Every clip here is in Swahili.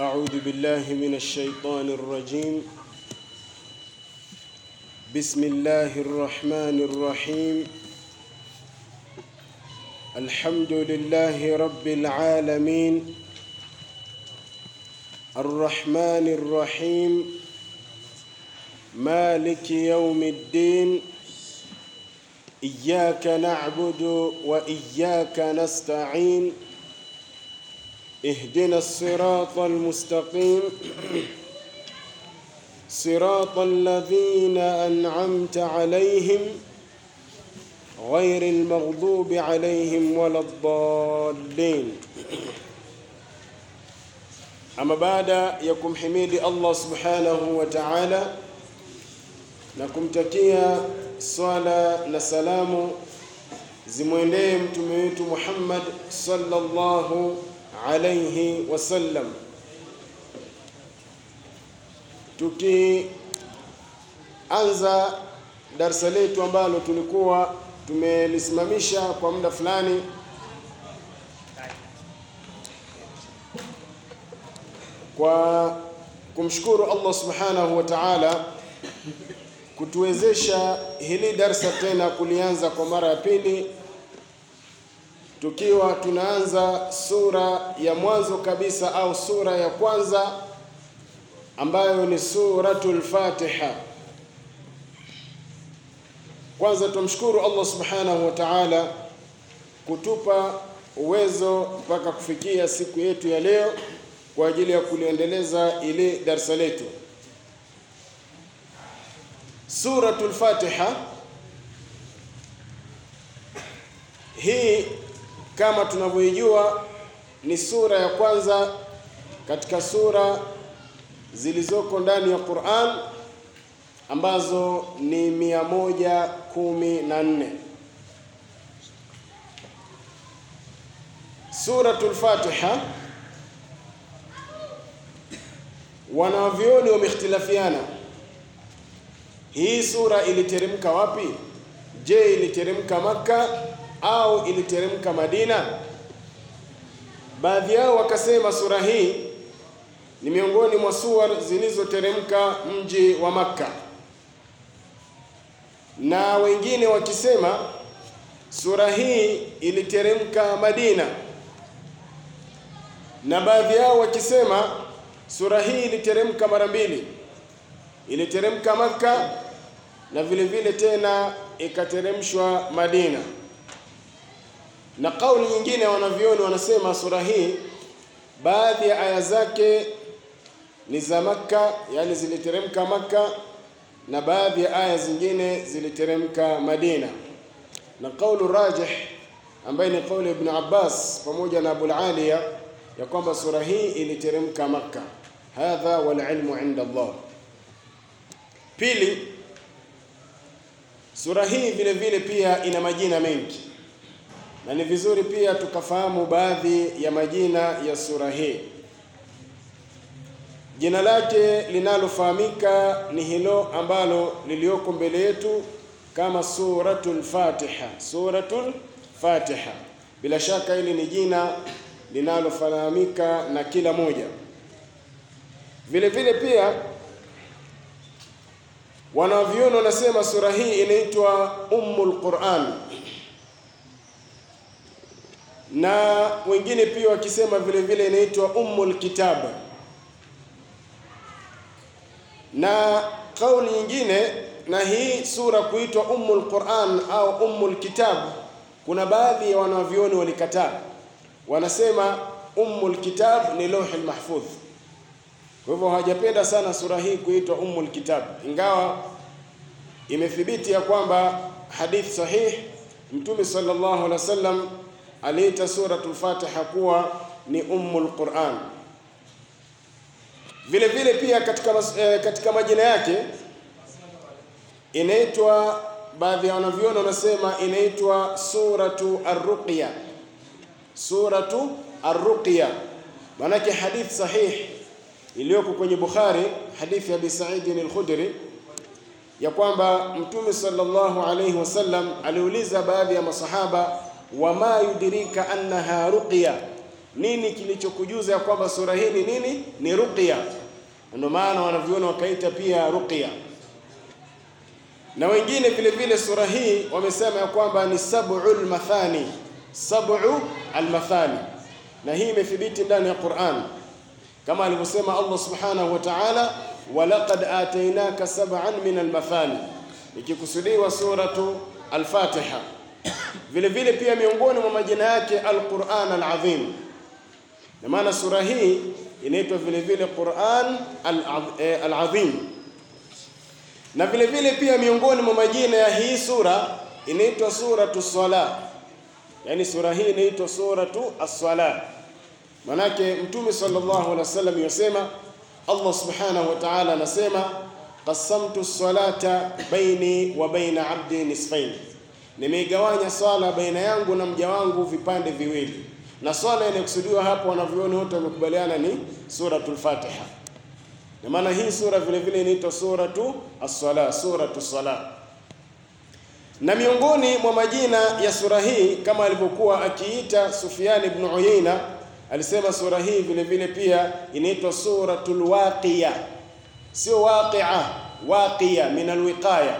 أعوذ بالله من الشيطان الرجيم بسم الله الرحمن الرحيم الحمد لله رب العالمين الرحمن الرحيم مالك يوم الدين إياك نعبد وإياك نستعين اهدنا الصراط المستقيم صراط الذين أنعمت عليهم غير المغضوب عليهم ولا الضالين Ama baada ya kumhimidi Allah subhanahu wa ta'ala na kumtakia swala na salamu zimwendee mtume wetu Muhammad sallallahu alayhi wasallam, tukianza darsa letu ambalo tulikuwa tumelisimamisha kwa muda fulani kwa kumshukuru Allah subhanahu wa ta'ala kutuwezesha hili darsa tena kulianza kwa mara ya pili, tukiwa tunaanza sura ya mwanzo kabisa au sura ya kwanza ambayo ni suratul Fatiha. Kwanza tumshukuru Allah subhanahu wa ta'ala kutupa uwezo mpaka kufikia siku yetu ya leo kwa ajili ya kuliendeleza ile darsa letu. Suratul Fatiha hii kama tunavyoijua ni sura ya kwanza katika sura zilizoko ndani ya Qur'an ambazo ni mia moja kumi na nne. Suratul Fatiha wanavyoni wameikhtilafiana, hii sura iliteremka wapi? Je, iliteremka Makka au iliteremka Madina? Baadhi yao wakasema sura hii ni miongoni mwa sura zilizoteremka mji wa Makka, na wengine wakisema sura hii iliteremka Madina, na baadhi yao wakisema sura hii iliteremka mara mbili, iliteremka Makka na vile vile tena ikateremshwa Madina. Na kauli nyingine wanavyoni wanasema sura hii baadhi ya aya zake ni za Makka, yani ziliteremka Makka, na baadhi ya aya zingine ziliteremka Madina. Na kaulu rajih ambaye ni kauli Ibn Abbas pamoja na Abul Aliya ya kwamba sura hii iliteremka Makka. Hadha wal ilmu inda Allah. Pili, sura hii vile vile pia ina majina mengi, na ni vizuri pia tukafahamu baadhi ya majina ya sura hii. Jina lake linalofahamika ni hilo ambalo lilioko mbele yetu kama suratul Fatiha, suratul Fatiha. Bila shaka hili ni jina linalofahamika na kila moja. Vile vile pia wanavyuoni wanasema sura hii inaitwa Ummul Quran, na wengine pia wakisema vile vile inaitwa Ummul Kitab, na kauli nyingine na hii sura kuitwa Ummul Quran au Ummul Kitab, kuna baadhi ya wanavyuoni walikataa, wanasema Ummul Kitab ni Lauhul Mahfudh. Kwa hivyo hawajapenda sana sura hii kuitwa Ummul Kitab, ingawa imethibiti ya kwamba hadith sahih Mtume sallallahu alaihi wasallam aliita suratul Fatiha kuwa ni Ummul Quran. Vile vile pia katika, eh, katika majina yake inaitwa, baadhi ya wanavyuoni wanasema inaitwa suratu Ar-Ruqya, suratu Ar-Ruqya, maanake hadith sahih iliyoko kwenye Bukhari, hadithi ya Abi Sa'id al-Khudri ya kwamba Mtume sallallahu alayhi wasallam aliuliza baadhi ya masahaba, wama yudrika annaha ruqya, nini kilichokujuza ya kwamba sura hii ni nini? Ni ruqya. Ndio maana wanavyuoni wakaita pia ruqya, na wengine vile vile sura hii wamesema ya kwamba ni sab'ul mathani, sab'u almathani, na hii imethibiti ndani ya Qur'an kama alivyosema Allah subhanahu wa ta'ala, walaqad atainaka sab'an min almathani, ikikusudiwa suratu al-Fatiha. Vile vile pia miongoni mwa majina yake al-Qur'an al-Azim, na maana sura hii inaitwa vile vile Qur'an al-Azim. Na vile vile pia miongoni mwa majina ya hii sura inaitwa suratu Salah, yani sura hii inaitwa suratu as-Salah. Manake Mtume sallallahu alaihi wasallam yasema, Allah subhanahu wa ta'ala anasema qasamtu salata baini wa baina abdi nisfain, nimeigawanya swala baina yangu na mja wangu vipande viwili. Na swala inayokusudiwa hapo, wanavyuoni wote wamekubaliana ni suratul Fatiha, na maana hii sura vile vile inaitwa suratu as-sala, suratu sala. Na miongoni mwa majina ya sura hii kama alivyokuwa akiita Sufyan ibn Uyayna alisema sura hii vile vile pia inaitwa suratul waqiya, sio waqi'a, waqiya min alwiqaya.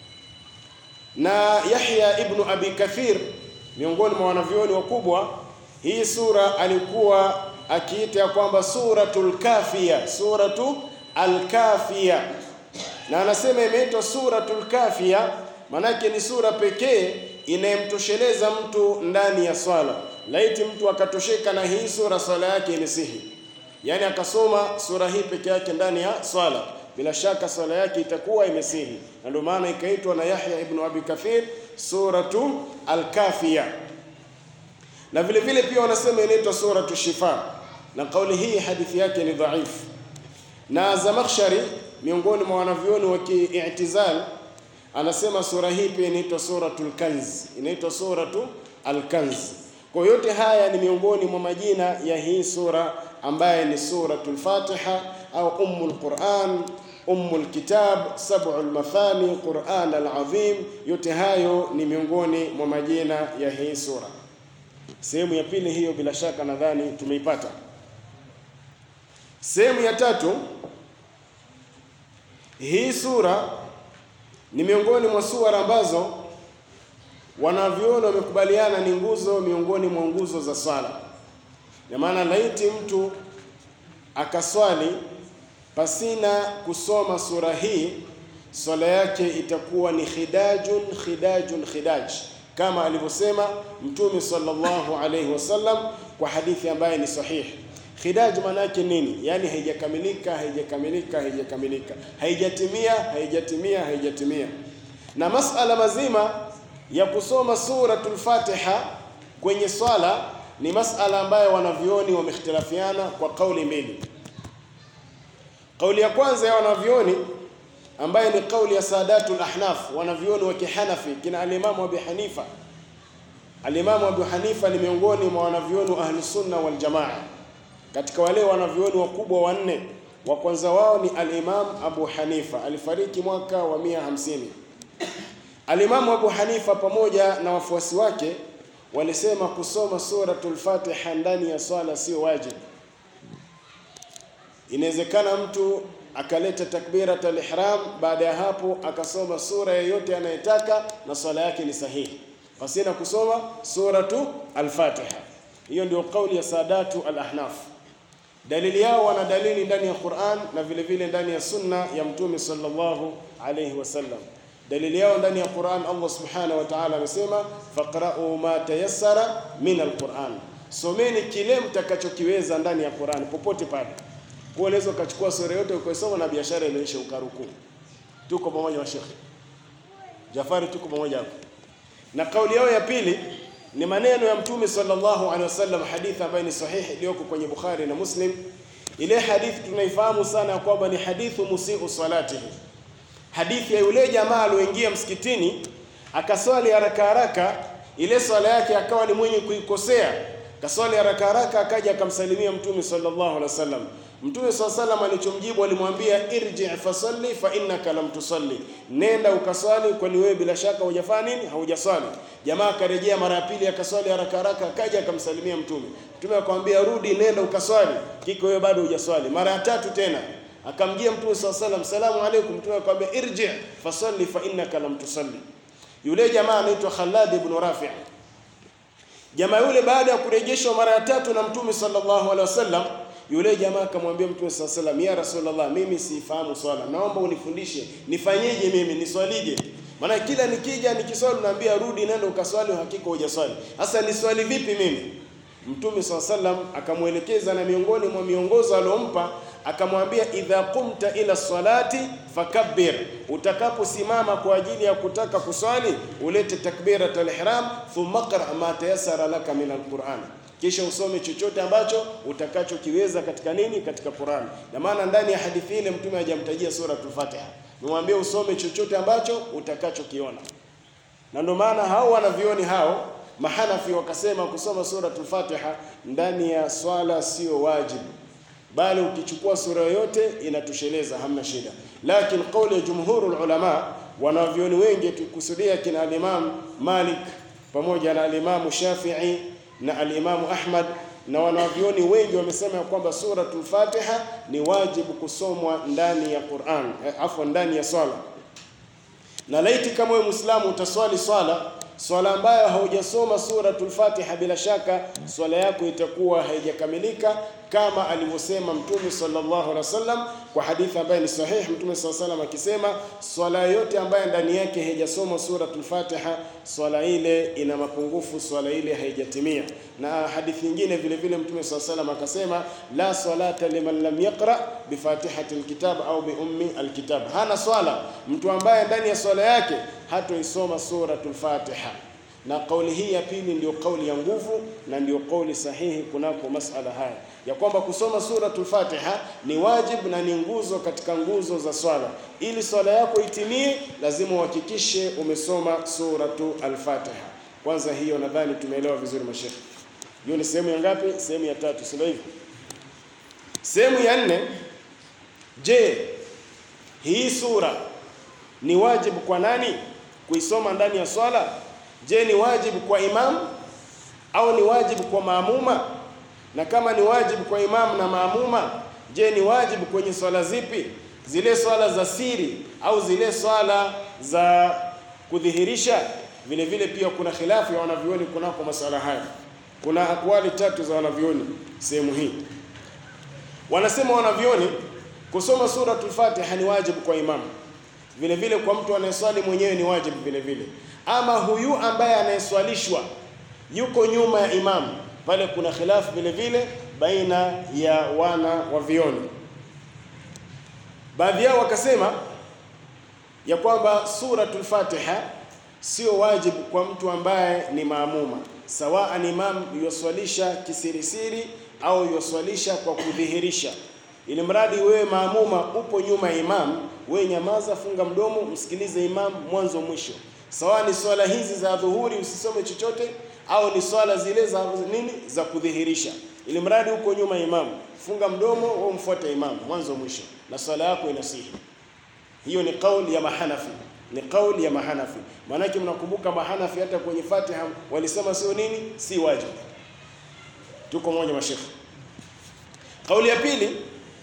Na Yahya ibnu Abi Kathir miongoni mwa wanavyuoni wakubwa, hii sura alikuwa akiita ya kwamba suratul kafiya, suratu alkafiya, na anasema imeitwa suratul kafiya manake ni sura pekee inayemtosheleza mtu ndani ya swala Laiti mtu akatosheka na hii sura, swala yake imesihi, yaani akasoma sura hii peke yake ndani ya swala, bila shaka swala yake itakuwa imesihi, na ndio maana ikaitwa na Yahya ibn Abi Kathir suratu al-Kafiya. Na vile vile pia wanasema inaitwa suratu Shifa, na kauli hii hadithi yake ni dhaifu. Na Zamakhshari miongoni mwa wanavyuoni wa kiitizal anasema sura hii pia inaitwa suratul Kanz, inaitwa suratu al-Kanz. Kwa yote haya ni miongoni mwa majina ya hii sura ambaye ni suratul Fatiha au ummul Quran, ummul kitab, sab'ul mathani, Quran al-azim. Yote hayo ni miongoni mwa majina ya hii sura. Sehemu ya pili hiyo bila shaka nadhani tumeipata. Sehemu ya tatu, hii sura ni miongoni mwa sura ambazo wanavyuoni wamekubaliana ni nguzo miongoni mwa nguzo za swala. Na maana laiti mtu akaswali pasina kusoma sura hii, swala yake itakuwa ni khidajun khidajun khidaj, kama alivyosema Mtume sallallahu alayhi wasallam kwa hadithi ambaye ni sahihi. Khidaj maana yake nini? Yaani haijakamilika, haijakamilika, haijakamilika, haijatimia, haijatimia, haijatimia. Na masala mazima ya kusoma suratul Fatiha kwenye swala ni masala ambayo wanavyuoni wamehtilafiana kwa kauli mbili. Kauli ya kwanza ya wanavyuoni ambayo ni kauli ya Sadatul Ahnaf, wanavyuoni wa Kihanafi, kina alimamu Abu Hanifa. Alimamu Abu Hanifa ni miongoni mwa wanavyuoni wa Ahli Sunna wal Jamaa, katika wale wanavyuoni wakubwa wanne. Wa kwanza wao ni Alimam Abu Hanifa, alifariki mwaka wa 150. Alimamu Abu Hanifa pamoja na wafuasi wake walisema kusoma suratul Fatiha ndani ya swala sio wajibu. Inawezekana mtu akaleta takbiratul ihram, baada ya hapo akasoma sura yoyote anayetaka na swala yake ni sahihi, pasina kusoma suratu al-Fatiha. Hiyo ndio kauli ya Sadatu al-Ahnaf. Dalili yao wana dalili ndani ya Qur'an na vile vile ndani ya sunna ya Mtume sallallahu alayhi wasallam. Dalili yao ndani ya Qur'an, Allah subhanahu wa ta'ala amesema faqra'u ma tayassara min al-Qur'an, someni kile mtakachokiweza ndani ya Qur'an popote pale. Kwa unaweza ukachukua sura yote ukaisoma na biashara inaisha ukaruku. Tuko pamoja wa Sheikh Jafari, tuko pamoja hapo. Na kauli yao ya pili ni maneno ya Mtume sallallahu alaihi wasallam, hadithi ambayo ni sahihi iliyoko kwenye Bukhari na Muslim. Ile hadithi tunaifahamu sana ya kwamba ni hadithu musiu salatihi hadithi ya yule jamaa alioingia msikitini akaswali haraka haraka, ile swala yake akawa ni mwenye kuikosea, kaswali haraka haraka, akaja akamsalimia Mtume sallallahu alaihi wasallam. Mtume sallallahu alaihi wasallam alichomjibu alimwambia, irji fasalli fa innaka lam tusalli, nenda ukaswali, kwani wewe bila shaka hujafanya nini? Haujaswali. Jamaa akarejea mara ya pili, akaswali haraka haraka, akaja akamsalimia Mtume. Mtume akamwambia, rudi, nenda ukaswali, kiko wewe bado hujaswali. Mara ya tatu tena akamjia Mtume sallallahu alaihi wasallam, salamu alaykum. Mtume akamwambia, irji fasalli fa innaka lam tusalli. Yule jamaa anaitwa Khalad ibn Rafi' Jamaa yule baada ya kurejeshwa mara ya tatu na Mtume sallallahu alaihi wasallam, yule jamaa akamwambia Mtume sallallahu alaihi wasallam, ya Rasulullah, mimi sifahamu swala, naomba unifundishe nifanyeje mimi niswalije? Maana kila nikija nikiswali naambia rudi, nenda ukaswali, hakika hujaswali. Sasa niswali vipi mimi? Mtume sallallahu alaihi wasallam akamwelekeza, na miongoni mwa miongozo aliompa akamwambia, idha qumta ila salati fakabbir, utakaposimama kwa ajili ya kutaka kuswali ulete takbirat al-ihram, thumma qra ma tayassara laka min al-Qur'an, kisha usome chochote ambacho utakachokiweza katika nini, katika Qur'an. Na maana ndani ya hadithi ile mtume hajamtajia suratul Fatiha, nimwambie usome chochote ambacho utakachokiona, na ndio maana hao wanavioni hao Mahanafi wakasema kusoma suratul Fatiha ndani ya swala sio wajibu, bali ukichukua sura yoyote inatosheleza, hamna shida. Lakini kauli ya jumhurul ulama, wanavyoni wengi tukusudia kina al-Imam Malik pamoja na al-Imam Shafi'i na al-Imam Ahmad na wanavyoni wengi wamesema kwamba suratul Fatiha ni wajibu kusomwa ndani ya Qur'an, eh, afwa ndani ya swala. Na laiti kama wewe Muislamu utaswali swala swala ambayo haujasoma suratul Fatiha, bila shaka swala yako itakuwa haijakamilika kama alivyosema Mtume sallallahu alaihi wasallam kwa hadithi ambayo ni sahihi. Mtume sallallahu alaihi wasallam akisema, swala yote ambayo ndani yake haijasoma suratul Fatiha, swala ile ina mapungufu, swala ile haijatimia. Na hadithi nyingine vile vile Mtume sallallahu alaihi wasallam akasema, la salata liman lam yaqra bifatihati alkitab au bi ummi alkitab, hana swala mtu ambaye ndani ya swala yake hatoisoma suratul Fatiha. Na kauli hii ya pili ndio kauli ya nguvu na ndio kauli sahihi kunako masala haya ya kwamba kusoma suratul Fatiha ni wajibu na ni nguzo katika nguzo za swala. Ili swala yako itimie, lazima uhakikishe umesoma suratu al-Fatiha. Kwanza hiyo nadhani tumeelewa vizuri mashekhe. Hiyo ni sehemu ya ngapi? Sehemu ya tatu, sio hivyo? Sehemu ya nne, je, hii sura ni wajibu kwa nani kuisoma ndani ya swala? Je, ni wajibu kwa imamu au ni wajibu kwa maamuma? Na kama ni wajibu kwa imamu na maamuma, je, ni wajibu kwenye swala zipi? Zile swala za siri au zile swala za kudhihirisha? Vile vile pia kuna khilafu ya wanavyuoni kunako masala haya. Kuna akwali tatu za wanavyuoni sehemu hii. Wanasema wanavyuoni kusoma suratul Fatiha ni wajibu kwa imamu vile vile kwa mtu anayeswali mwenyewe ni wajibu vile vile. Ama huyu ambaye anayeswalishwa yuko nyuma ya imamu, pale kuna khilafu vile vile baina ya wana wa vioni. Baadhi yao wakasema ya kwamba suratul Fatiha sio wajibu kwa mtu ambaye ni maamuma, sawaan imam yoswalisha kisirisiri au yoswalisha kwa kudhihirisha ili mradi wewe maamuma upo nyuma ya imam, wewe nyamaza, funga mdomo, msikilize imam mwanzo mwisho. Sawa ni swala hizi za dhuhuri usisome chochote, au ni swala zile za nini za kudhihirisha, ili mradi uko nyuma ya imam, funga mdomo, wewe mfuate imam mwanzo mwisho, na swala yako inasihi. Hiyo ni kauli ya Mahanafi, ni kauli ya Mahanafi. Maanake mnakumbuka Mahanafi hata kwenye Fatiha walisema sio nini, si wajibu. Tuko moja mashekhe. Kauli ya pili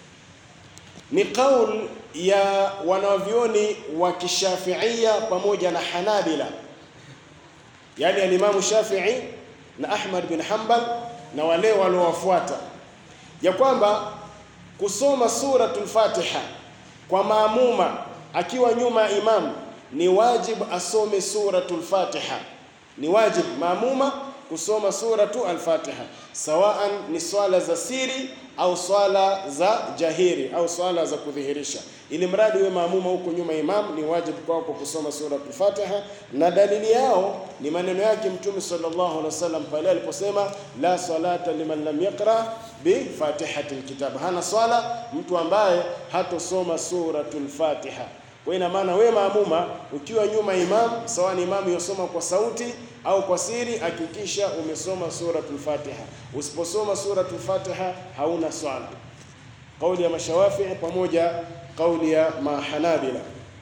ni kauli ya wanavyoni wa kishafiia pamoja na Hanabila, yaani alimamu Shafii na Ahmad bin Hanbal na wale waliowafuata, ya kwamba kusoma suratul Fatiha kwa maamuma akiwa nyuma ya imamu ni wajibu asome suratul Fatiha, ni wajibu maamuma kusoma suratu al-Fatiha, sawaan ni swala za siri au swala za jahiri au swala za kudhihirisha, ili mradi we maamuma huko nyuma imam, ni wajibu kwako kusoma suratul Fatiha. Na dalili yao ni maneno yake Mtume sallallahu alaihi wasallam pale aliposema, la salata liman lam yaqra bi fatihatil kitab, hana swala mtu ambaye hatosoma suratul Fatiha. Kwa ina maana we maamuma ukiwa nyuma imam, sawa ni imamu yosoma kwa sauti au kwa siri, hakikisha umesoma suratul Fatiha. Usiposoma suratul Fatiha hauna swala. Kauli ya Mashawafii pamoja kauli ya Mahanabila.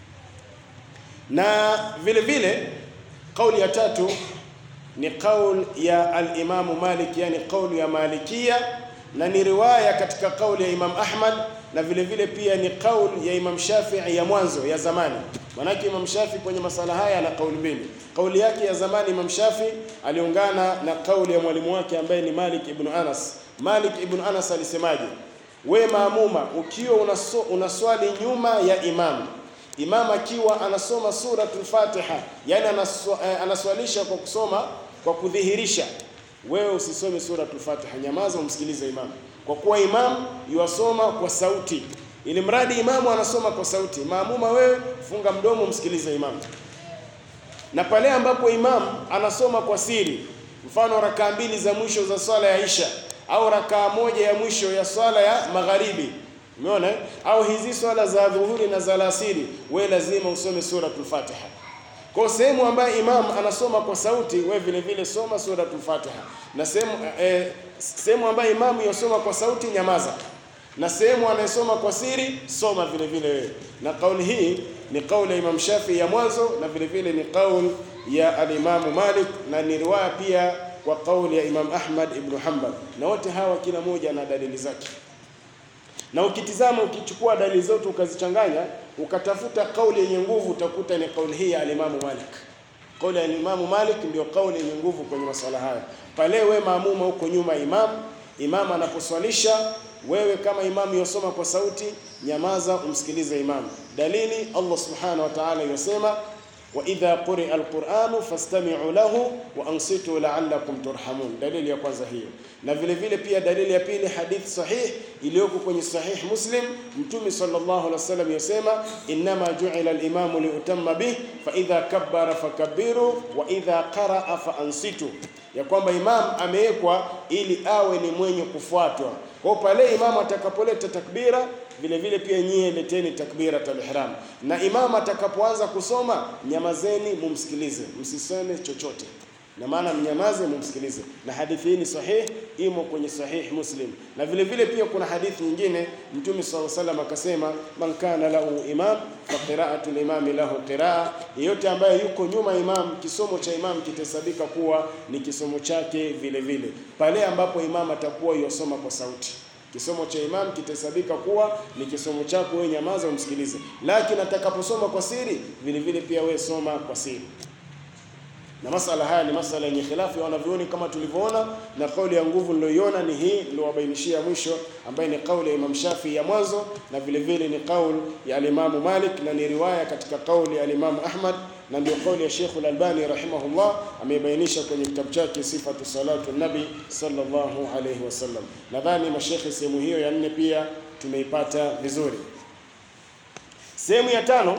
Na vile vile kauli ya tatu ni kauli ya al-Imamu Malik, yani kauli ya Malikia, na ni riwaya katika kauli ya Imam Ahmad, na vile vile pia ni kauli ya Imam Shafi'i ya mwanzo ya zamani. Manake Imam Shafi kwenye masala haya ana kauli mbili. Kauli yake ya zamani Imam Shafi aliungana na kauli ya mwalimu wake ambaye ni Malik ibn Anas. Malik ibn Anas alisemaje? We maamuma, ukiwa unaso, unaswali nyuma ya imam, imam akiwa anasoma suratul Fatiha, yani anaswa, eh, anaswalisha kwa kusoma kwa kudhihirisha, wewe usisome suratul Fatiha, nyamaza umsikilize imam, kwa kuwa imam yuasoma kwa sauti ili mradi imamu anasoma kwa sauti, maamuma wewe funga mdomo, msikilize imamu. Na pale ambapo imamu anasoma kwa siri, mfano rakaa mbili za mwisho za swala ya Isha au rakaa moja ya mwisho ya swala ya magharibi, umeona, au hizi swala za dhuhuri na za alasiri, wewe lazima usome suratul Fatiha. Kwa sehemu ambayo imam anasoma kwa sauti, wewe vile vile soma suratul Fatiha, na sehemu eh, sehemu ambayo imamu yasoma kwa sauti, nyamaza na sehemu anayesoma kwa siri soma vile vile wewe. Na kauli hii ni kauli ya Imam Shafi ya mwanzo na vile vile ni kauli ya alimamu Malik na ni riwaya pia kwa kauli ya Imam Ahmad ibn Hanbal, na wote hawa kila moja na dalili zake. Na ukitizama ukichukua dalili zote ukazichanganya ukatafuta kauli yenye nguvu utakuta ni kauli hii ya alimamu Malik. Kauli ya alimamu Malik ndio kauli yenye nguvu kwenye maswala haya. Pale we maamuma huko nyuma imam, imam anaposwalisha wewe kama imamu yosoma kwa sauti, nyamaza umsikilize imamu. Dalili Allah subhanahu wa ta'ala yosema, wa idha quria alquranu fastami'u lahu wa ansitu la'allakum turhamun. Dalili ya kwanza hiyo, na vile vile pia dalili ya pili, hadithi sahih iliyoko kwenye sahih Muslim, Mtume sallallahu alaihi wasallam yosema, innama ju'ila al-imamu liutamma bih fa idha kabbara fakabbiru wa idha qaraa fa ansitu ya kwamba imam amewekwa ili awe ni mwenye kufuatwa. Kwa pale imam atakapoleta takbira, vile vile pia nyie leteni takbiratul ihram, na imam atakapoanza kusoma, nyamazeni mumsikilize, msiseme chochote, na maana mnyamaze mumsikilize. Na hadithi hii ni sahih, imo kwenye sahih Muslim. Na vile vile pia kuna hadithi nyingine, Mtume sallallahu alaihi wasallam akasema, man kana lahu imam fa qira'atul imami lahu qiraa, yeyote ambaye yuko nyuma imam, kisomo cha imam kitahesabika kuwa ni kisomo chake vile vile, pale ambapo imam atakuwa yosoma kwa sauti kisomo cha imam kitahesabika kuwa ni kisomo chako wewe, nyamaza umsikilize. Lakini atakaposoma kwa siri, vile vile pia wewe soma kwa siri na masala haya ni masala yenye khilafu ya wanavyoni kama tulivyoona, na kauli ya nguvu niliyoiona ni hii niliyowabainishia mwisho, ambaye ni kauli ya Imam Shafi ya mwanzo, na vile vile ni kauli ya Alimamu Malik na ni riwaya katika kauli ya Alimamu Ahmad, na ndio kauli ya Sheikh Al-Albani rahimahullah ameibainisha kwenye kitabu chake Sifatu Salatu Nabi sallallahu alayhi wasallam. Nadhani mashekhe, sehemu hiyo ya nne pia tumeipata vizuri. Sehemu ya tano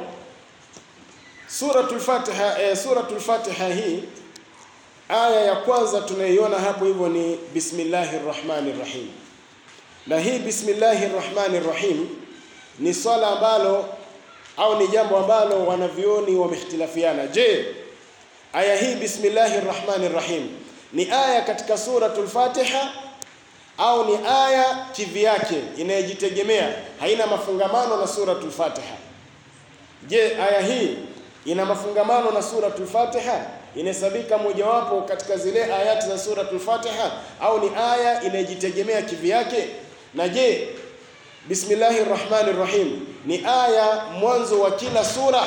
Suratul Fatiha, eh, Suratul Fatiha hii aya ya kwanza tunaiona hapo hivyo ni Bismillahir Rahmanir Rahim. Na hii Bismillahir Rahmanir Rahim ni swala ambalo au ni jambo ambalo wanavyoni wamehtilafiana. Je, aya hii Bismillahir Rahmanir Rahim ni aya katika Suratul Fatiha au ni aya kivyake inayojitegemea, haina mafungamano na Suratul Fatiha? Je, aya hii ina mafungamano na suratul Fatiha, inahesabika mojawapo katika zile ayati za suratul Fatiha, au ni aya inayojitegemea kivyake? Na je, bismillahir rahmanir rahim ni aya mwanzo wa kila sura?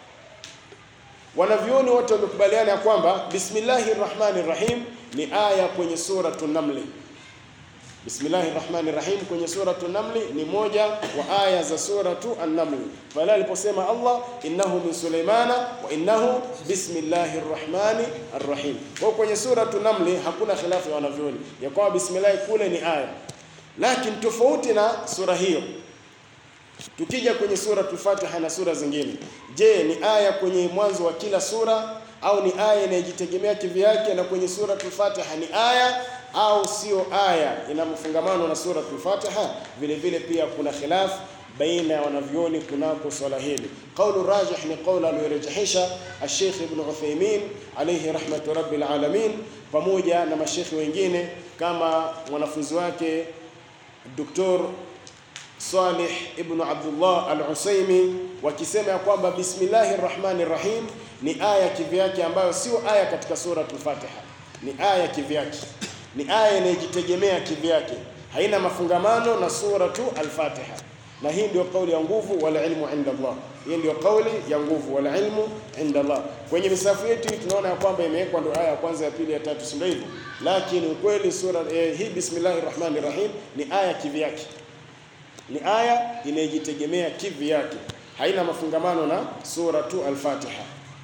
Wanavyoni wote wamekubaliana ya kwamba bismillahir rahmanir rahim ni aya kwenye suratul Namli. Bismillahir Rahmanir Rahim kwenye suratu Namli ni moja wa aya za suratu An-Naml. Pale aliposema Allah innahu min Sulaimana wa innahu bismillahir rahmanir rahim. Kwa kwenye suratu Namli hakuna khilafu ya wanavyoni ya kwamba bismillah kule ni aya, lakini tofauti na sura hiyo, tukija kwenye suratu Fatiha na sura zingine, je, ni aya kwenye mwanzo wa kila sura au ni aya inayojitegemea kivyake? Na kwenye suratul Fatiha ni aya au sio aya ina mfungamano na suratul Fatiha. Vile vile pia kuna khilaf baina ya wanavyoni kunako swala hili. Qaulu rajih ni qaulu aliyorejehisha Sheikh Ibn Uthaymeen alayhi rahmatu rabbil alamin, pamoja na mashekhi wengine kama mwanafunzi wake Dr. Salih ibn Abdullah al-Usaimi wakisema ya kwamba bismillahir rahmanir rahim ni aya kivyake ambayo sio aya katika suratul Fatiha, ni aya kivyake, ni aya inayojitegemea kivyake, haina mafungamano na suratu al-Fatiha. Na hii ndio kauli ya nguvu, wala ilmu inda Allah. Hii ndio kauli ya nguvu, wala ilmu inda Allah. Kwenye misafu yetu tunaona ya kwamba imewekwa ndio aya ya kwanza, ya pili, ya tatu, si ndio hivyo? Lakini ukweli sura eh, hii bismillahir rahmanir rahim ni aya kivyake ni aya inayojitegemea kivi yake, haina mafungamano na suratu al-Fatiha,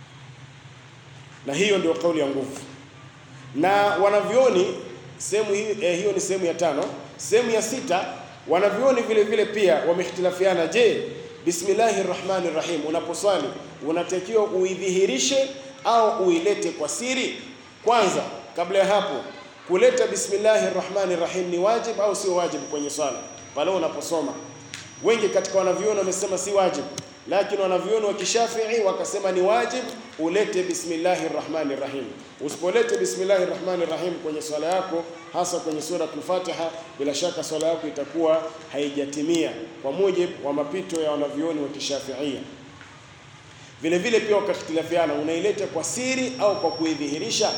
na hiyo ndio kauli ya nguvu. Na wanavyoni sehemu hii eh, hiyo ni sehemu ya tano. Sehemu ya sita, wanavyoni vile vile pia wamehitilafiana. Je, bismillahir rahmanir rahim unaposwali unatakiwa uidhihirishe au uilete kwa siri? Kwanza, kabla ya hapo, kuleta bismillahir rahmanir rahim ni wajib au sio wajib kwenye swala pale unaposoma. Wengi katika wanavyuoni wamesema si wajib, lakini wanavyuoni wa Kishafii wakasema ni wajib ulete bismillahir rahmanir rahim. Usipolete bismillahir rahmanir rahim kwenye swala yako, hasa kwenye suratul Fatiha, bila shaka swala yako itakuwa haijatimia kwa mujibu wa mapito ya wanavyuoni wa Kishafii. Vile vile pia wakakhtilafiana, unaileta kwa siri au kwa kuidhihirisha,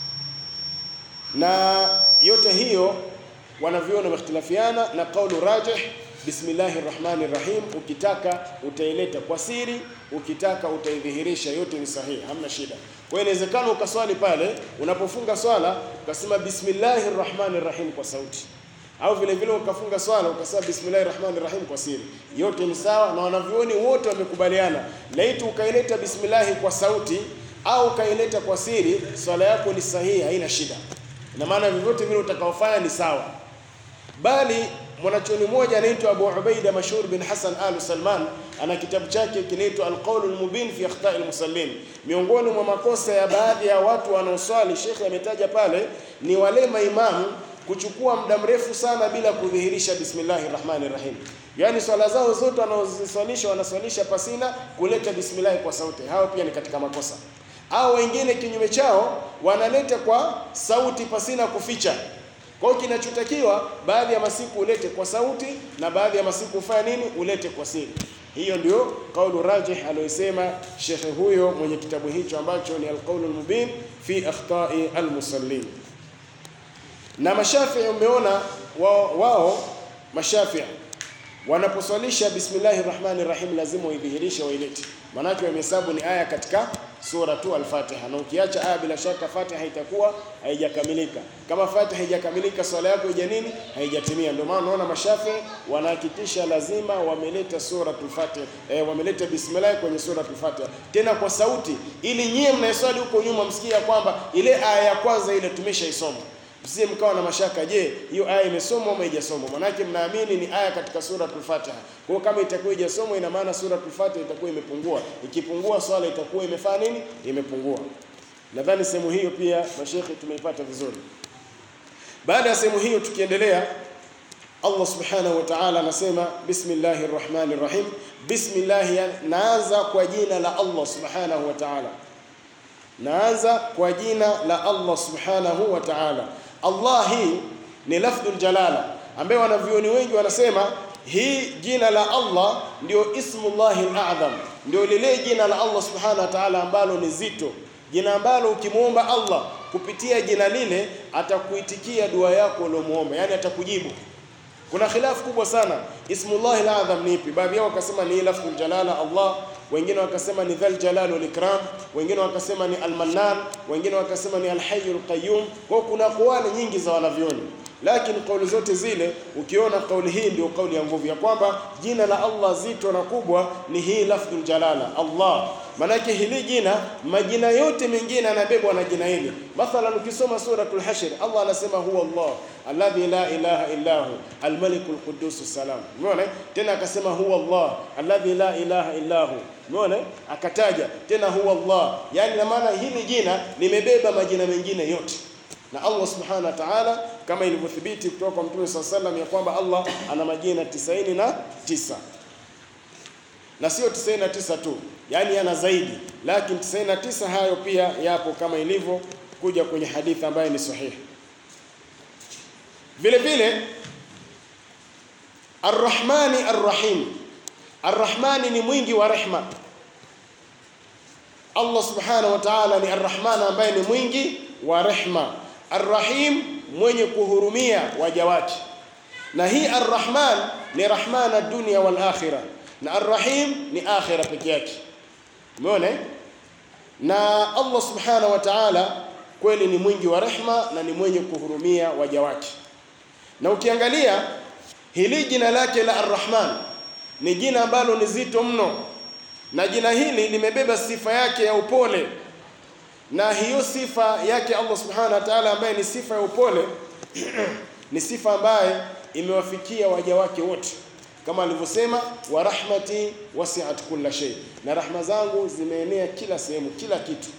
na yote hiyo wanavyuoni wamehtilafiana na kaulu rajih bismillahir rahmanir rahim, ukitaka utaileta kwa siri, ukitaka utaidhihirisha, yote ni sahihi, hamna shida. Kwa hiyo inawezekana ukaswali pale unapofunga swala ukasema bismillahir rahmanir rahim kwa sauti, au vile vile ukafunga swala ukasema bismillahir rahmanir rahim kwa siri, yote ni sawa, na wanavyuoni wote wamekubaliana, laiti ukaileta bismillahi kwa sauti au ukaileta kwa siri, swala yako ni sahihi, haina shida. Ina maana vyovyote vile utakaofanya ni sawa bali mwanachuoni mmoja anaitwa Abu Ubaida Mashhur bin Hassan Al Salman ana kitabu chake kinaitwa Al-Qawl al-Mubin fi Akhta' al-Musallin. Miongoni mwa makosa ya baadhi ya watu wanaoswali, Sheikh ametaja pale, ni wale maimamu kuchukua muda mrefu sana bila kudhihirisha bismillahir rahmanir rahim. Yaani swala zao zote wanazoswalisha wanaswalisha pasina kuleta bismillah kwa sauti. Hao pia ni katika makosa. Au wengine kinyume chao wanaleta kwa sauti pasina kuficha. Kwa hiyo kinachotakiwa baadhi ya masiku ulete kwa sauti na baadhi ya masiku ufanye nini? Ulete kwa siri. Hiyo ndio kaulu rajih aliyosema shekhe huyo mwenye kitabu hicho ambacho ni Alqaulu Almubin fi akhtai almusallin. Na Mashafii umeona wao, wao Mashafii wanaposwalisha bismillahir rahmanir rahim lazima waidhihirishe wailete, maanake wamehesabu ni aya katika sura tu al-Fatiha, na ukiacha aya bila shaka Fatiha itakuwa haijakamilika. Kama Fatiha haijakamilika, swala yako ija nini? Haijatimia. Ndio maana unaona Mashafi wanahakikisha lazima wameleta suratul Fatiha, eh, wameleta bismillah kwenye suratul Fatiha tena kwa sauti, ili nyie mnaeswali huko nyuma msikia kwamba ile aya ya kwanza ile tumeshaisoma msije mkawa na mashaka, je, hiyo aya imesomwa ama haijasomwa? Maanake mnaamini ni aya katika suratul Fatiha. Kwa hiyo kama itakuwa haijasomwa, ina maana suratul Fatiha itakuwa imepungua. Ikipungua swala itakuwa imefanya nini? Imepungua. Nadhani sehemu hiyo pia mashekhe tumeipata vizuri. Baada ya sehemu hiyo, tukiendelea, Allah subhanahu wa ta'ala anasema bismillahir rahmanir rahim. Bismillah, naanza kwa jina la Allah subhanahu wa ta'ala, naanza kwa jina la Allah subhanahu wa ta'ala. Allah hii ni lafdhul jalala ambaye wanavyuoni wengi wanasema hii jina la Allah ndio ismullahi al-a'zam, ndio lile jina la Allah subhanahu wa ta'ala ambalo ni zito, jina ambalo ukimwomba Allah kupitia jina lile atakuitikia dua yako uliomuomba, yani atakujibu. Kuna khilafu kubwa sana, ismullahi al-a'zam ni ipi? Baadhi yao wakasema ni lafdhul jalala Allah, wengine wakasema ni dhal jalal wal ikram, wengine wakasema ni al-mannan, wengine wakasema ni al-hayyul qayyum. Kwa kuna kauli nyingi za wanavyoni, lakini kauli zote zile ukiona kauli hii ndio kauli ya nguvu ya kwamba jina la Allah zito na kubwa ni hii lafdhul jalala Allah. Manake hili jina, majina yote mengine yanabebwa na jina hili. Mathalan, ukisoma suratul Hashr, Allah anasema huwa Allah alladhi la ilaha illa hu almalikul quddus salam. Umeona tena akasema huwa Allah alladhi la ilaha illa hu. Umeona akataja tena huwa Allah, yani na maana hili jina limebeba majina mengine yote na Allah subhanahu wa ta'ala kama ilivyothibiti kutoka kwa Mtume swalla sallam ya kwamba Allah ana majina tisaini na tisa na sio 99 tu, yaani yana zaidi, lakini 99 hayo pia yapo kama ilivyo kuja kwenye hadithi ambayo ni sahihi. Vile vile Arrahmani Arrahim, Arrahmani ni mwingi wa rehma. Allah subhanahu wa ta'ala ni Arrahman ambaye ni mwingi wa rehma, Arrahim mwenye kuhurumia waja wake. Na hii Arrahman ni rahmana dunia wal akhirah na Arrahim ni akhira peke yake. Umeona? Na Allah subhanahu wa ta'ala kweli ni mwingi wa rehma na ni mwenye kuhurumia waja wake. Na ukiangalia hili jina lake la Arrahman ni jina ambalo ni zito mno, na jina hili limebeba sifa yake ya upole, na hiyo sifa yake Allah subhanahu wa ta'ala ambaye ni sifa ya upole ni sifa ambaye imewafikia waja wake wote kama alivyosema wa rahmati wasi'at kulla shay, na rahma zangu zimeenea kila sehemu, kila kitu.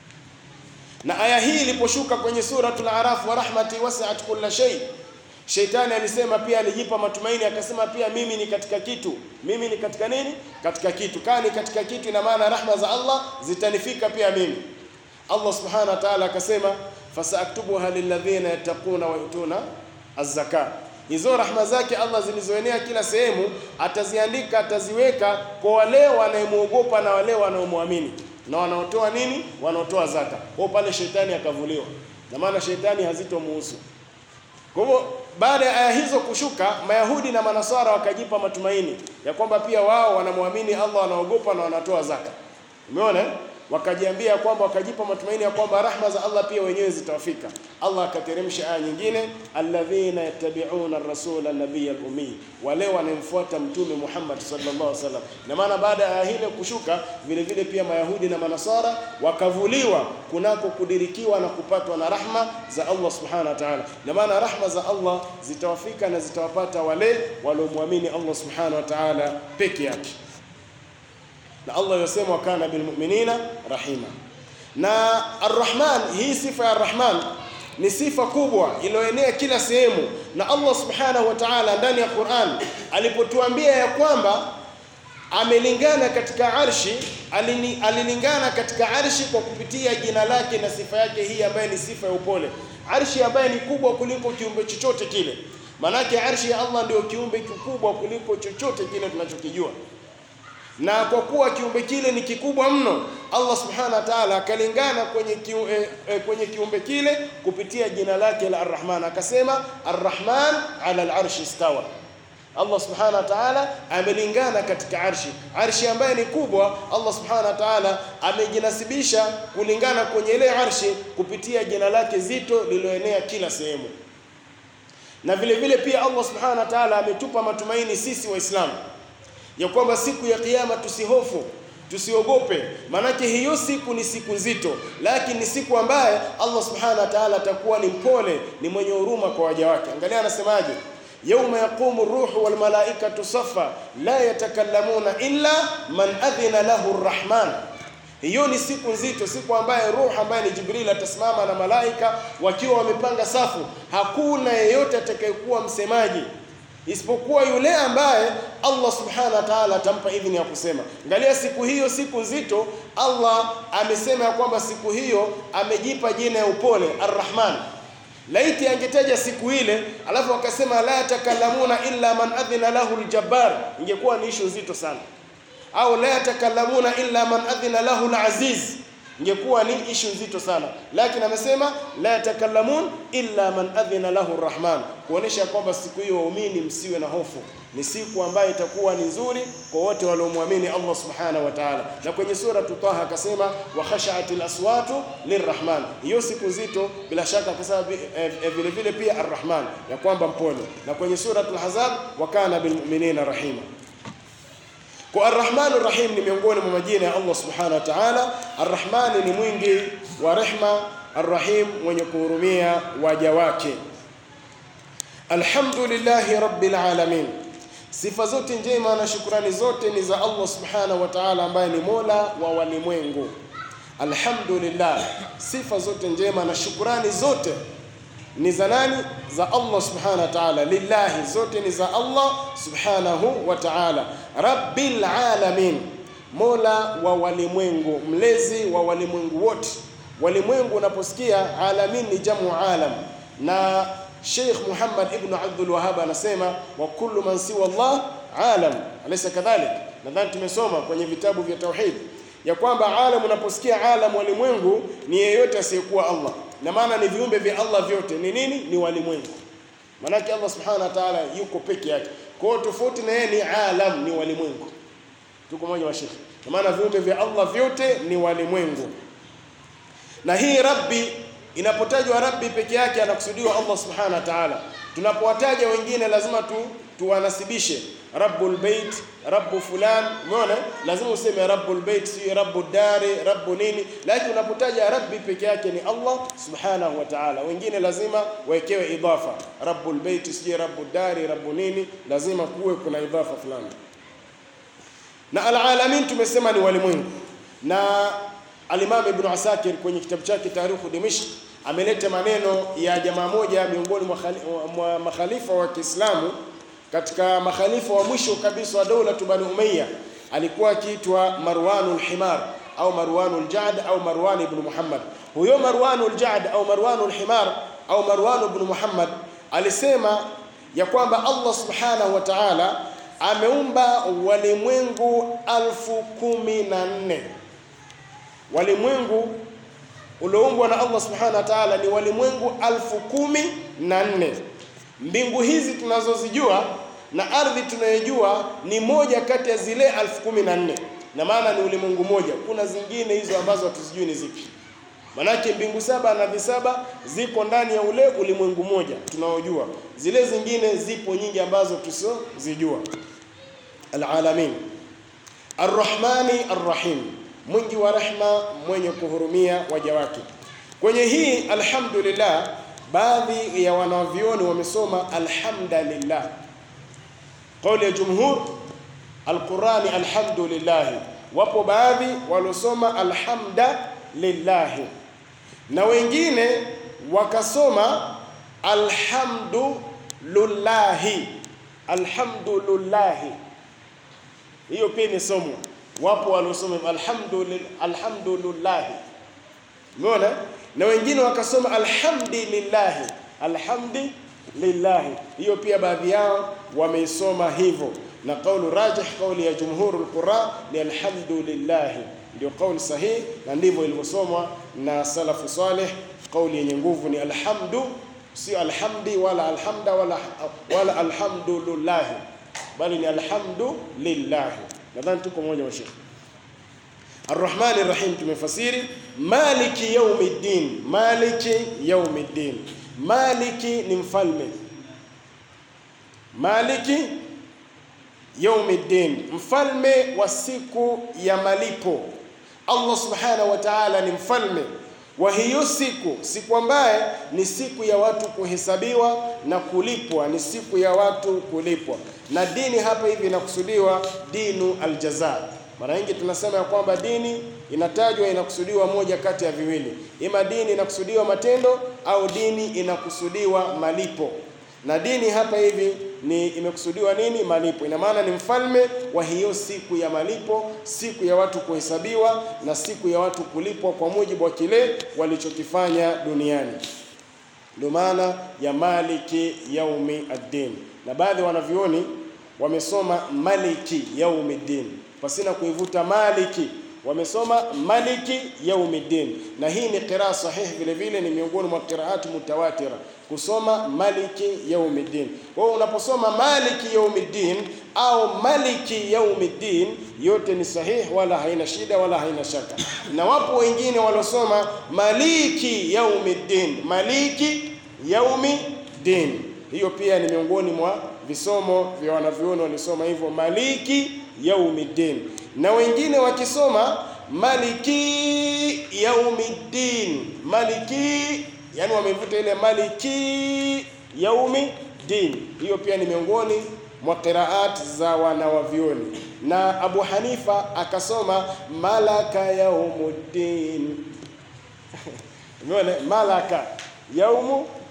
Na aya hii iliposhuka kwenye suratul Araf, wa rahmati wasi'at kulla shay, Sheitani alisema pia, alijipa matumaini akasema pia mimi ni katika kitu, mimi ni katika nini? Katika kitu. Kaa ni katika kitu, ina maana rahma za Allah zitanifika pia mimi. Allah subhanahu wa ta'ala akasema fasaaktubuha lilladhina yattaquna wa yutuna az-zakat hizo rahma zake Allah zilizoenea kila sehemu ataziandika, ataziweka kwa wale wanayemwogopa na wale wanaomwamini na wanaotoa nini, wanaotoa zaka. Kwa pale shetani akavuliwa, na maana shetani hazitomuhusu. Kwa hivyo baada ya aya hizo kushuka, Mayahudi na Manasara wakajipa matumaini ya kwamba pia wao wanamwamini Allah, wanaogopa na wanatoa zaka. Umeona? wakajiambia kwamba wakajipa matumaini ya kwamba rahma za Allah pia wenyewe zitawafika. Allah akateremsha aya nyingine, alladhina yattabi'una ar-rasula an-nabiyya al-ummi, wale wanamfuata mtume Muhammad sallallahu alaihi wasallam. Na maana baada ya aya hile kushuka, vile vile pia Mayahudi na Manasara wakavuliwa kunako kudirikiwa na kupatwa na rahma za Allah subhanahu wa ta'ala. Na maana rahma za Allah zitawafika na zitawapata wale waliomwamini Allah subhanahu wa ta'ala peke yake na Allah yasema wa kana bil mu'minina rahima. Na Ar-Rahman, hii sifa ya Ar-Rahman ni sifa kubwa iliyoenea kila sehemu, na Allah subhanahu wa ta'ala ndani ya Qur'an alipotuambia ya kwamba amelingana katika arshi, alini, alilingana katika arshi kwa kupitia jina lake na sifa yake hii ambaye ni sifa ya upole, arshi ambaye ni kubwa kuliko kiumbe chochote kile. Maanake arshi ya Allah ndio kiumbe kikubwa kuliko chochote kile tunachokijua na kwa kuwa kiumbe kile ni kikubwa mno, Allah subhanahu wa ta'ala akalingana kwenye, kiu, eh, eh, kwenye kiumbe kile kupitia jina lake la Ar-Rahman, akasema Ar-Rahman ala al-arshi istawa. Allah subhanahu wa ta'ala amelingana katika arshi, arshi ambaye ni kubwa. Allah subhanahu wa ta'ala amejinasibisha kulingana kwenye ile arshi kupitia jina lake zito lililoenea kila sehemu, na vile vile pia Allah subhanahu wa ta'ala ametupa matumaini sisi Waislamu ya kwamba siku ya kiyama tusihofu, tusiogope, maanake hiyo siku ni siku nzito, lakini ni siku ambaye Allah subhanahu wa ta'ala atakuwa ni mpole, ni mwenye huruma kwa waja wake. Angalia anasemaje, yauma yaqumu ruhu wal malaikatu safa la yatakallamuna illa man adhina lahu rrahman. Hiyo ni siku nzito, siku ambaye ruhu ambaye ni Jibril atasimama na malaika wakiwa wamepanga safu, hakuna yeyote atakayekuwa msemaji isipokuwa yule ambaye Allah subhanahu wa ta'ala atampa idhini ya kusema. Angalia siku hiyo, siku nzito. Allah amesema ya kwamba siku hiyo amejipa jina ya upole Ar-Rahman. Laiti angetaja siku ile alafu akasema la yatakallamuna illa man adhina lahu al-jabbar, ingekuwa ni ishu nzito sana. Au la yatakallamuna illa man adhina lahu al-aziz ingekuwa ni ishu nzito sana, lakini amesema la yatakallamun illa man adhina lahu rrahman, kuonesha kwamba siku hiyo waumini msiwe na hofu, ni siku ambayo itakuwa ni nzuri kwa wote waliomwamini Allah subhanahu wa ta'ala. Na kwenye sura Taha akasema wa khashatil aswatu lirrahman, hiyo siku nzito bila shaka akasema eh, eh, vile vile pia arrahman, ya kwamba mpole. Na kwenye sura Al-Ahzab wa kana bilmu'minina rahima kwa Arrahman Arrahim ni miongoni mwa majina ya Allah subhanahu wa ta'ala. Arrahman ni mwingi wa rehma, Arrahim mwenye kuhurumia waja wake. Alhamdulillahi rabbil alamin, sifa zote njema na shukrani zote ni za Allah subhanahu wa ta'ala ambaye ni mola wa walimwengu. Alhamdulillah, sifa zote njema na shukrani zote ni za nani? Za Allah subhanahu wa ta'ala. Lillahi, zote ni za Allah subhanahu wa ta'ala. Rabbil alamin, mola wa walimwengu, mlezi wa walimwengu wote. Walimwengu unaposikia alamin ni jamu alam, na Sheikh Muhammad ibn Abdul Wahhab anasema wa kullu man siwa Allah alam, alaysa kadhalik? Nadhani tumesoma kwenye vitabu vya tauhid ya kwamba alam, unaposikia alam, walimwengu ni yeyote asiyekuwa Allah, na maana ni viumbe vya Allah vyote ni nini? Ni walimwengu. Maanake Allah subhanahu wa ta'ala yuko peke yake, kwa hiyo tofauti na yeye ni alam, ni walimwengu. Tuko moja wa Sheikh, kwa maana viumbe vya Allah vyote ni walimwengu. Na hii rabbi inapotajwa rabbi peke yake anakusudiwa Allah subhanahu wa ta'ala. Tunapowataja wengine lazima tu tuwanasibishe rabbul bait, rabbu fulan, umeona? Lazima useme rabbul bait, si rabbu dari, rabbu nini, lakini unapotaja rabbi peke yake ni Allah subhanahu wa ta'ala. Wengine lazima wawekewe idafa, rabbul bait, si rabbu dari, rabbu nini, lazima kuwe kuna idafa fulani. Na alalamin tumesema ni walimwengu, na Alimam Ibn Asakir kwenye kitabu chake Tarikhu Dimishq ameleta maneno ya jamaa moja miongoni mwa makhalifa wa Kiislamu katika makhalifa wa mwisho kabisa wa dola Bani Umayya, alikuwa akiitwa Marwanul Himar au Marwanul Jad au Marwan ibn Muhammad. Huyo Marwanul Jad au Marwanul Himar au Marwan ibn Muhammad alisema ya kwamba Allah subhanahu wa ta'ala ameumba walimwengu alfu kumi na nne walimwengu ulioumbwa na Allah subhanahu wa ta'ala ni walimwengu alfu kumi na nne. Mbingu hizi tunazozijua na ardhi tunayojua ni moja kati ya zile alfu kumi na nne, na maana ni ulimwengu moja. Kuna zingine hizo ambazo hatuzijui ni zipi, manake mbingu saba na visaba ziko ndani ya ule ulimwengu moja tunaojua, zile zingine zipo nyingi ambazo tusizojua. Alalamin arrahmani arrahim mwingi wa rehma, mwenye kuhurumia waja wake. Kwenye hii alhamdulillah, baadhi ya wanavyoni wamesoma alhamdulillah, kauli ya jumhur alqurani alhamdulillah. Wapo baadhi waliosoma alhamda lillahi na wengine wakasoma alhamdulillahi. Alhamdulillahi hiyo pia imesomwa wapo waliosoma alhamdulillah, alhamdulillah, umeona, na wengine wakasoma alhamdulillahi, alhamdulillah. Hiyo pia baadhi yao wameisoma hivyo, na kaulu rajih, kauli ya jumhurul qura ni alhamdulillah, ndio kauli sahihi, na ndivyo ilivyosomwa na salafu salih. Kauli yenye nguvu ni alhamdu, sio alhamdi wala alhamda wala, wala alhamdulillah, bali ni alhamdulillah. Nadhani tuko moja wa Sheikh. Arrahmani Rahim tumefasiri maliki yaumiddin, maliki yaumiddin. Maliki ni mfalme, maliki yaumiddin, mfalme wa siku ya malipo. Allah subhanahu wa ta'ala ni mfalme wa hiyo siku, siku ambaye ni siku ya watu kuhesabiwa na kulipwa, ni siku ya watu kulipwa. Na dini hapa hivi inakusudiwa dinu aljaza. Mara nyingi tunasema ya kwamba dini inatajwa inakusudiwa moja kati ya viwili, ima dini inakusudiwa matendo au dini inakusudiwa malipo. Na dini hapa hivi ni imekusudiwa nini? Malipo. Ina maana ni mfalme wa hiyo siku ya malipo, siku ya watu kuhesabiwa na siku ya watu kulipwa kwa mujibu wa kile walichokifanya duniani. Ndio maana ya maliki yaumi ad-din, na baadhi ya wanavyuoni wamesoma maliki yaumiddin pasina kuivuta maliki, wamesoma maliki yaumiddin, na hii ni qiraa sahihi, vile vile ni miongoni mwa qiraati mutawatira kusoma maliki yaumiddin. Kwa hiyo unaposoma maliki yaumiddin au maliki yaumiddin, yote ni sahihi, wala haina shida wala haina shaka. Na wapo wengine waliosoma maliki yaumiddin, maliki yaumiddin, hiyo pia ni miongoni mwa visomo vya wanavyuoni walisoma hivyo maliki yaumiddin, na wengine wakisoma maliki yaumiddin, maliki yani wamevuta ile maliki yaumiddin. Hiyo pia ni miongoni mwa qiraat za wanawavyuoni, na Abu Hanifa akasoma malaka yaumuddin. Umeona, malaka yaumu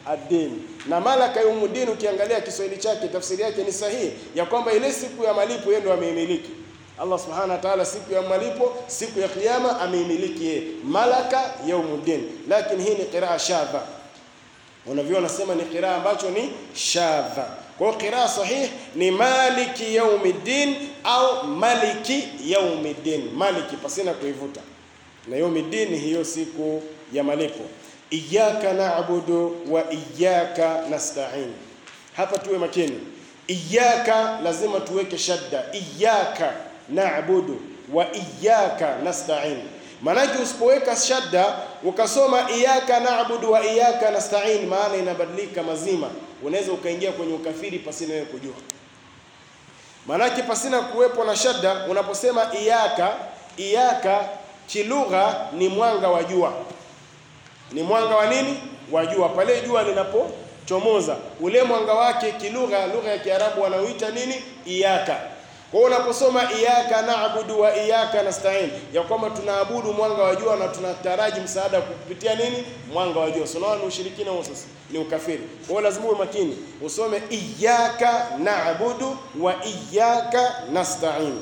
ad-din. Na malaka yaumuddin, ukiangalia Kiswahili chake tafsiri yake ni sahihi ya kwamba ile siku ya malipo yeye ndo ameimiliki. Allah subhanahu wa ta'ala, siku ya malipo, siku ya kiyama ameimiliki yeye, malaka yaumuddin. Lakini hii ni qiraa shadha, unavyoona nasema ni qiraa ambacho ni shadha. Kwa hiyo qiraa sahih ni maliki yaumiddin au maliki yaumiddin, maliki pasina kuivuta na yaumiddin, hiyo siku ya malipo. Iyyaka na'budu wa iyyaka nasta'in. Hapa tuwe makini, iyyaka lazima tuweke shadda, iyyaka na'budu wa iyyaka nasta'in. Maanake usipoweka shadda ukasoma iyyaka na'budu wa iyyaka nasta'in, maana inabadilika mazima, unaweza ukaingia kwenye ukafiri pasina wewe kujua. Maanake pasina kuwepo na shadda, unaposema iyyaka, iyyaka kilugha ni mwanga wa jua ni mwanga wa nini? Wa jua. Pale jua linapochomoza, ule mwanga wake kilugha, lugha ya Kiarabu wanauita nini? Iyaka. Kwa hiyo unaposoma iyaka naabudu wa iyaka nasta'in, ya kwamba tunaabudu mwanga wa jua na tunataraji msaada kupitia nini? Mwanga wa jua. Unaona ni ushirikina huo, sasa ni ukafiri. Kwa hiyo lazima uwe makini, usome iyaka naabudu wa iyaka nasta'in.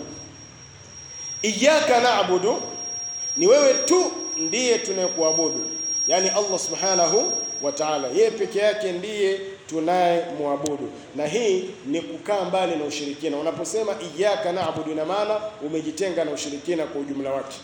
Iyaka naabudu ni wewe tu ndiye tunayekuabudu Yaani Allah subhanahu wa ta'ala, yeye peke yake ndiye tunayemwabudu, na hii ni kukaa mbali na ushirikina. Unaposema iyyaka na'budu, ina maana umejitenga na ushirikina kwa ujumla wake.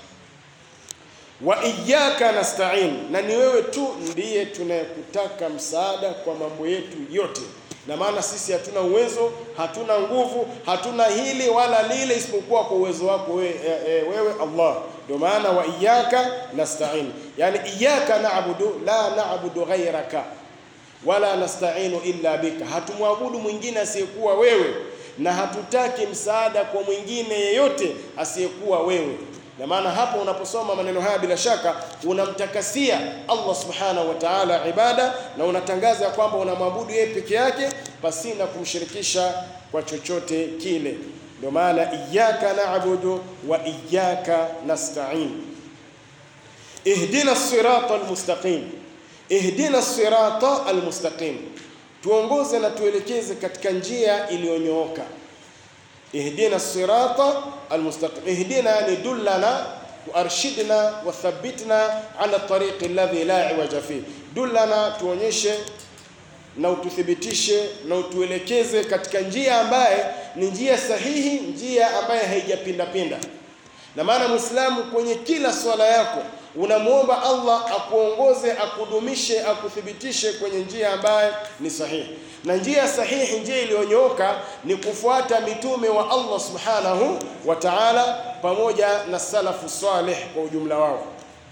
Wa iyyaka nasta'in, na ni wewe tu ndiye tunayekutaka msaada kwa mambo yetu yote, na maana sisi hatuna uwezo, hatuna nguvu, hatuna hili wala lile, isipokuwa kwa uwezo wako wewe, e, e, wewe Allah ndio maana wa iyyaka nasta'in, yani iyyaka na'budu la na'budu ghayraka wala nasta'inu illa bika, hatumwabudu mwingine asiyekuwa wewe na hatutaki msaada kwa mwingine yeyote asiyekuwa wewe. Na maana hapo unaposoma maneno haya, bila shaka unamtakasia Allah subhanahu wa ta'ala ibada na unatangaza ya kwamba unamwabudu yeye peke yake pasina kumshirikisha kwa chochote kile. Ndio maana iyyaka na'budu wa iyyaka nasta'in. Ihdina sirata almustaqim, ihdina sirata almustaqim, tuongoze na tuelekeze katika njia iliyonyooka. Ihdina sirata almustaqim, ihdina yani dullana waarshidna wathabbitna ala tariqi alladhi la iwaja fi, dullana, tuonyeshe na ututhibitishe na utuelekeze katika njia ambaye ni njia sahihi, njia ambaye haijapinda pinda. Na maana Muislamu kwenye kila swala yako unamwomba Allah akuongoze, akudumishe, akuthibitishe kwenye njia ambaye ni sahihi. Na njia sahihi, njia iliyonyooka ni kufuata mitume wa Allah subhanahu wa ta'ala, pamoja na salafu salih kwa ujumla wao.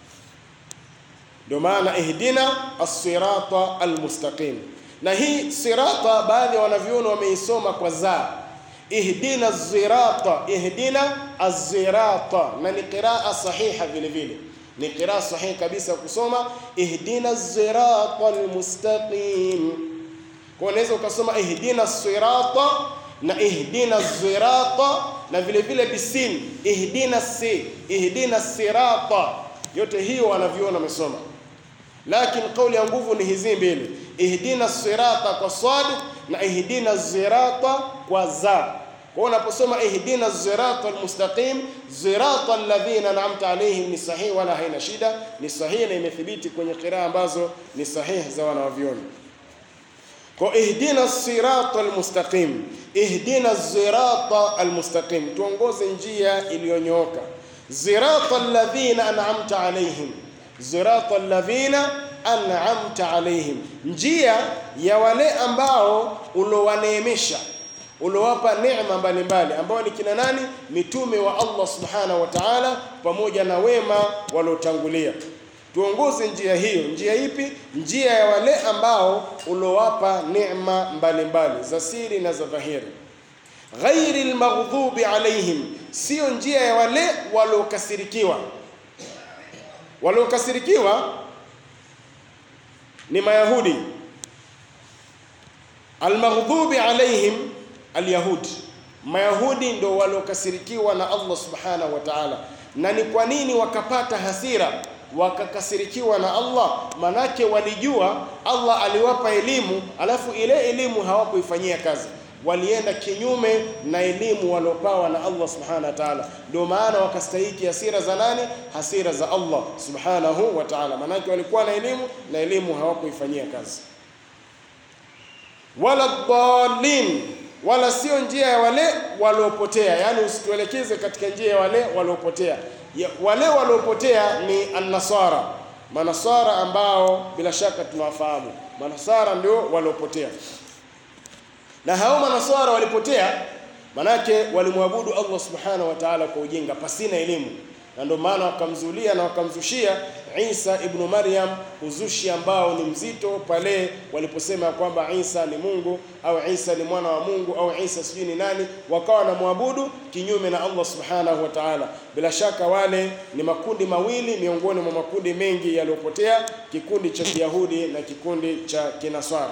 Ndio maana ihdina as-sirata al-mustaqim na hii sirata baadhi ya wanavyuoni wameisoma kwa za ihdina zirata, ihdina azirata, na ni qiraa sahiha vile vile, ni qiraa sahihi kabisa kusoma ihdina zirata almustaqim. Kwa unaweza ukasoma ihdina sirata na ihdina zirata na vile vile bisin ihdina si ihdina sirata, yote hiyo wanavyuoni wamesoma, lakini kauli ya nguvu ni hizi mbili ihdina sirata kwa sad na ihdina zirata kwa za. Kwa unaposoma ihdina zirata almustaqim, zirata alladhina an'amta alayhim ni sahihi, wala haina shida, ni sahihi na imethibiti kwenye qiraa ambazo ni sahihi za wanavyuoni. Kwa ihdina sirata almustaqim, ihdina zirata almustaqim, tuongoze njia iliyonyooka. Zirata alladhina an'amta alayhim, zirata alladhina an'amta alaihim, njia ya wale ambao ulowaneemesha ulowapa neema mbalimbali, ambao ni kina nani? Mitume wa Allah subhanahu wa ta'ala, pamoja na wema waliotangulia. Tuongoze njia hiyo. Njia ipi? Njia ya wale ambao ulowapa neema mbalimbali za siri na za dhahiri. Ghairi lmaghdubi alaihim, siyo njia ya wale waliokasirikiwa. Waliokasirikiwa ni Mayahudi. Almaghdubi alaihim alyahudi, Mayahudi ndio waliokasirikiwa na Allah subhanahu wa ta'ala. Na ni kwa nini wakapata hasira? wakakasirikiwa na Allah, manake walijua Allah aliwapa elimu, alafu ile elimu hawakuifanyia kazi walienda kinyume na elimu waliopawa na Allah subhanahu wa ta'ala. Ndio maana wakastahiki hasira za nani? Hasira za Allah subhanahu wa ta'ala, maanake walikuwa na elimu na elimu hawakuifanyia kazi. Wala dhalin, wala sio njia ya wale waliopotea, yaani usituelekeze katika njia ya wale waliopotea. Wale waliopotea ni annasara, manasara ambao bila shaka tunawafahamu. Manasara ndio waliopotea na hao manaswara walipotea, manake walimwabudu Allah subhanahu wa ta'ala kwa ujinga pasina elimu, na ndio maana wakamzulia na wakamzushia Isa ibnu Maryam uzushi ambao ni mzito pale waliposema kwamba Isa ni Mungu au Isa ni mwana wa Mungu au Isa sijui ni nani, wakawa wanamwabudu kinyume na Allah subhanahu wa ta'ala. Bila shaka wale ni makundi mawili miongoni mwa makundi mengi yaliyopotea, kikundi cha Kiyahudi na kikundi cha Kinaswara.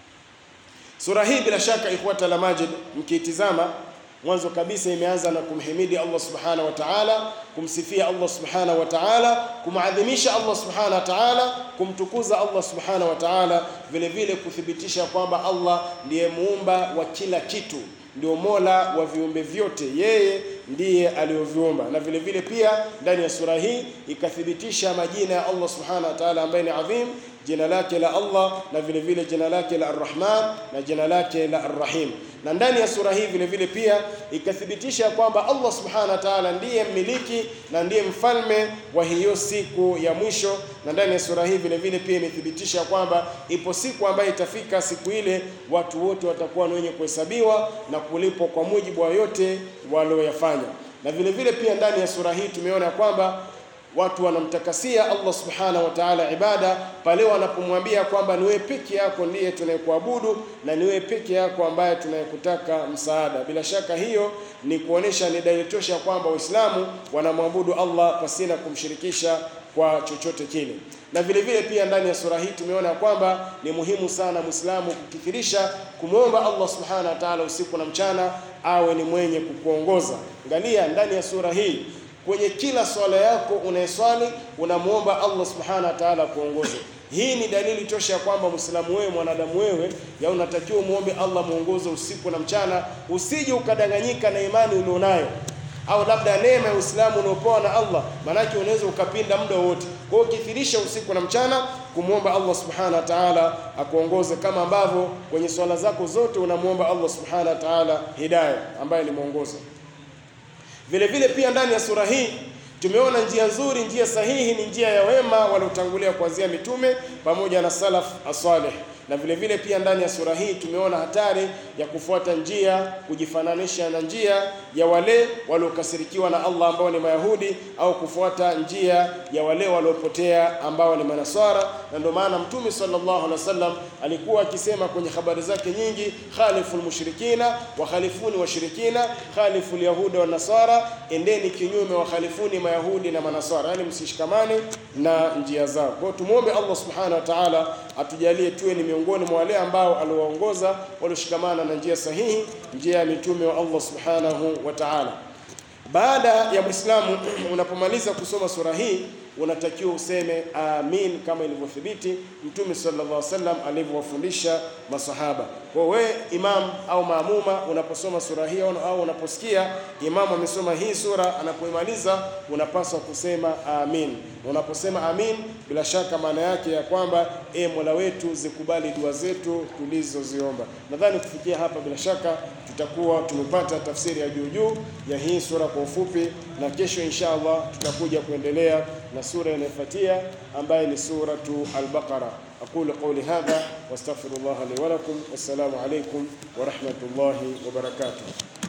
Sura hii bila shaka ikhwata la majid, mkiitizama mwanzo kabisa imeanza na kumhimidi Allah subhanahu wa ta'ala, kumsifia Allah subhanahu wa ta'ala, kumadhimisha Allah subhanahu wa ta'ala, kumtukuza Allah subhanahu wa ta'ala, vile vile kuthibitisha kwamba Allah ndiye muumba wa kila kitu, ndio mola wa viumbe vyote, yeye ndiye aliyoviumba. Na vile vile pia ndani ya sura hii ikathibitisha majina ya Allah subhanahu wa ta'ala ambaye ni adhim jina lake la Allah na vile vile jina lake la Ar-Rahman na jina lake la Ar-Rahim. Na ndani ya sura hii vile vile pia ikathibitisha kwamba Allah Subhanahu wa Ta'ala ndiye mmiliki na ndiye mfalme wa hiyo siku ya mwisho. Na ndani ya sura hii vile vile pia imethibitisha kwamba ipo siku ambayo itafika, siku ile watu wote watakuwa ni wenye kuhesabiwa na kulipwa kwa mujibu wa yote walioyafanya. Na vile vile pia ndani ya sura hii tumeona kwamba watu wanamtakasia Allah subhanahu wa ta'ala ibada pale wanapomwambia kwamba ni wewe peke yako ndiye tunayekuabudu na ni wewe peke yako ambaye tunayekutaka msaada. Bila shaka hiyo ni kuonesha ni dalili tosha kwamba Waislamu wanamwabudu Allah pasina kumshirikisha kwa chochote kile. Na vile vile pia ndani ya sura hii tumeona kwamba ni muhimu sana Muislamu kukithirisha kumwomba Allah subhanahu wa ta'ala usiku na mchana awe ni mwenye kukuongoza. Angalia ndani ya sura hii kwenye kila swala yako unayeswali unamwomba Allah subhanahu wa ta'ala kuongoze. Hii ni dalili tosha ya kwamba Muislamu wewe, mwanadamu wewe, ya unatakiwa umwombe Allah mwongozo usiku na mchana, usije ukadanganyika na imani ulionayo au labda neema ya Uislamu unaopewa na Allah, maanake unaweza ukapinda muda wote. Kwa hiyo kithirisha usiku na mchana kumwomba Allah subhanahu wa ta'ala akuongoze, kama ambavyo kwenye swala zako zote unamwomba Allah subhanahu wa ta'ala hidayah, ambaye ni mwongozo. Vile vile pia ndani ya sura hii tumeona njia nzuri, njia sahihi ni njia ya wema waliotangulia kuanzia mitume pamoja na salaf asalih. Na vile vile pia ndani ya sura hii tumeona hatari ya kufuata njia, kujifananisha na njia ya wale waliokasirikiwa na Allah ambao ni Mayahudi, au kufuata njia ya wale waliopotea ambao ni Manaswara. Na ndio maana Mtume sallallahu alaihi wasallam alikuwa akisema kwenye habari zake nyingi, khalifu lmushrikina wa khalifuni washirikina, khalifu lyahuda wa nasara, endeni kinyume wa khalifuni Mayahudi na Manaswara, yani msishikamane na njia zao. Kwa hiyo tumuombe Allah subhanahu wa ta'ala atujalie tuwe ni miongoni mwa wale ambao aliwaongoza walioshikamana na njia sahihi, njia ya mitume wa Allah subhanahu wa ta'ala. Baada ya Muislamu unapomaliza kusoma sura hii unatakiwa useme amin kama ilivyothibiti Mtume sallallahu alaihi wasallam alivyowafundisha masahaba. Kwa wewe imam au maamuma, unaposoma sura hii au unaposikia imamu amesoma hii sura, anapoimaliza unapaswa kusema amin. Unaposema amin, bila shaka maana yake ya kwamba e, Mola wetu zikubali dua zetu tulizoziomba. Nadhani kufikia hapa, bila shaka tutakuwa tumepata tafsiri ya juu juu ya hii sura kwa ufupi, na kesho insha Allah tutakuja kuendelea na sura inayofuatia ambayo ni suratu Al-Baqara. aqulu qawli hadha wastaghfirullah li wa lakum. Wassalamu alaykum wa rahmatullahi wa barakatuh.